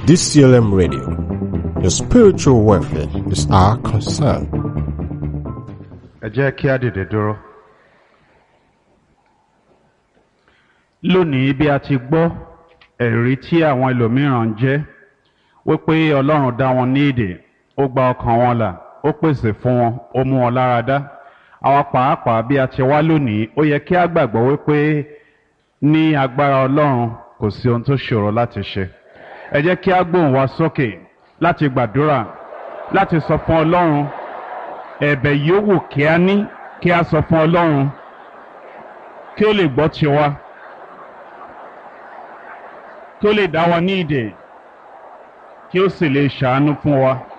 DCLM Radio. Your spiritual welfare is our concern. ẹ jẹ́ kí á dìde dúró. lónìí bí a ti gbọ́ ẹ̀rí tí àwọn ẹlòmíràn ń jẹ́ wípé ọlọ́run dá wọn ní èdè ó gba ọkàn wọn là ó pèsè fún wọn ó mú wọn lára dá àwa pàápàá bí a ti wá lónìí ó yẹ kí a gbàgbọ́ wípé ní agbára ọlọ́run kò sí ohun tó ṣòro láti ṣe ẹ jẹ́ kí a gbóhùn wa sókè láti gbàdúrà láti sọ fún ọlọ́run ẹ̀bẹ̀ yòówù kí a ní kí a sọ fún ọlọ́run kí ó lè gbọ́ tiwa kí ó lè dá wa ní ìdè kí ó sì lè ṣàánú fún wa.